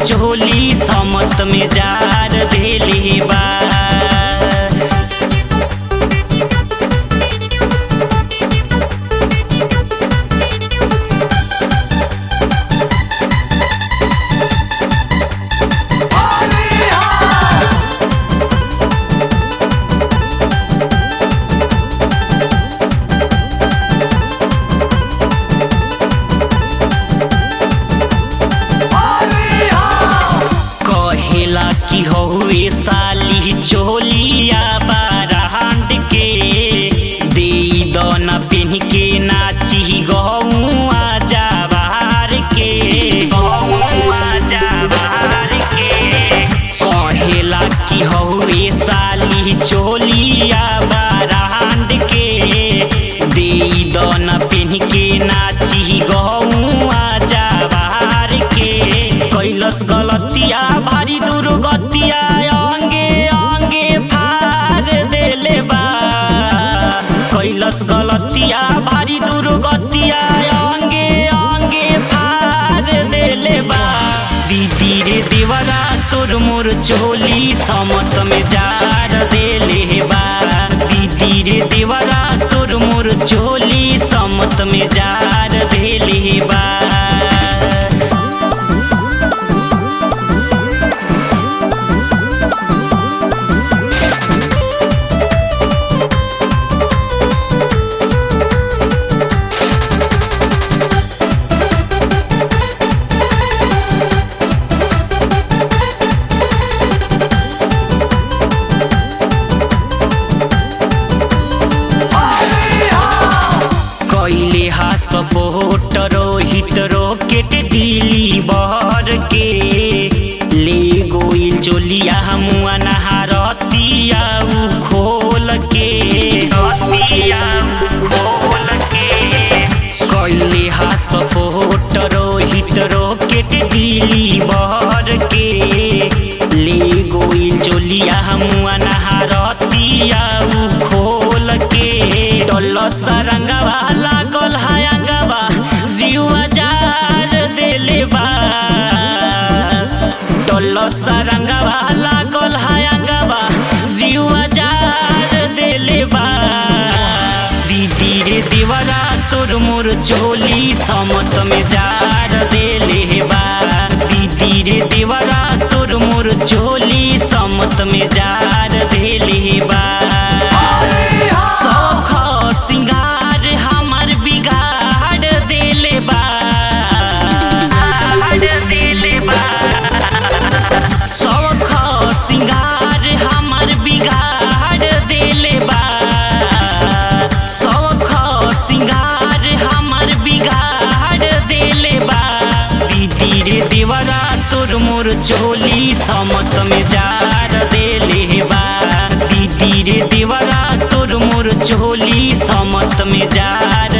चोली समत में जार देले बा कहेला कि हौवे साली चोलिया बारांड के दे दना पेन के नाची गौआ जाबार के गौआ जाबार के कहेला कि हौवे साली चोलिया बारांड के दे दना पेन के नाची गौआ जाबार के कैलस गलतिया भारी दुर्गतिया अंगे अंगे फार देले बा कैलस गलतिया भारी दुर्गतिया अंगे अंगे फार देले बा दीदी रे देवरा तोर मोर चोली समत में जार देले बा दीदी रे देवरा तोर मोर चोली समत में जार देले बा कैले हा सपोर्ट रोहित रोकेट दिली बहर के ले गोइल चोलिया हमुआ नहारतिया उ खोल के रतिया उ खोल के कैले हा सपोर्ट रोहित रोकेट दिली बहर के ले गोइल चोलिया हमुआ नहारतिया उ खोल के डल सरंगवा लागल हयंगवा जीवा जार देले बा डल सरंगवा लागल हयंगवा जीवा जार देले बा दीदी रे देवरा तोर मोर चोली समत में जार देले बा दीदी रे देवरा तोर मोर चोली समत में जार देले बा सौख सिंगार हमर बिगाड़ देले बा देले बा सौख सिंगार हमर बिगाड़ देले बा सौख सिंगार हमर बिगाड़ देले बा दीदी रे देवरा तोर मोर चोली समत में जार देले बा दीदी रे देवरा तोर मोर चोली समत में जार